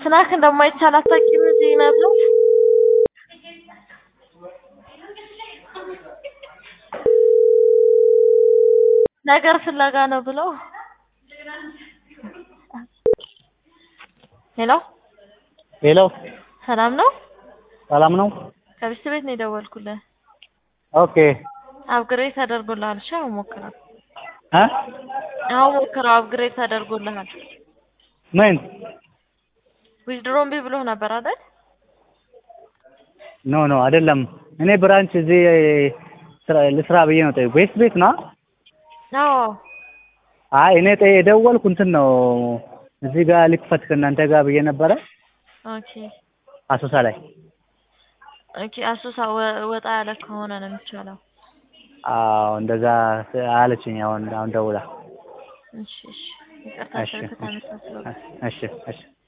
ስናክ እንደማይቻል አታውቂም እዚህ ነበር ነገር ፍለጋ ነው ብለው ሄሎ ሄሎ ሰላም ነው ሰላም ነው? ከቢስት ቤት ነው የደወልኩልህ ኦኬ አፕግሬድ ተደርጎልሃል እሺ አሁን ሞክረው እ አሁን ሞክረው አፕግሬድ ተደርጎልሃል ምን ዊዝድሮ እምቢ ብሎህ ነበር አይደል ኖ ኖ አይደለም። እኔ ብራንች እዚህ ስራ ልስራ ብዬ ነው ጠየቁ። ቤት ቤት ነው? አዎ አይ እኔ ጠ የደወልኩ እንትን ነው እዚህ ጋር ልክፈት ከእናንተ ጋር ብዬ ነበረ ኦኬ አሶሳ ላይ። ኦኬ አሶሳ ወ- ወጣ ያለ ከሆነ ነው የሚቻለው አዎ እንደዛ አለችኝ። አሁን አሁን ደውላ እሺ እሺ ይቅርታ እሺ ስልክ ተነሳስሎ እሺ እሺ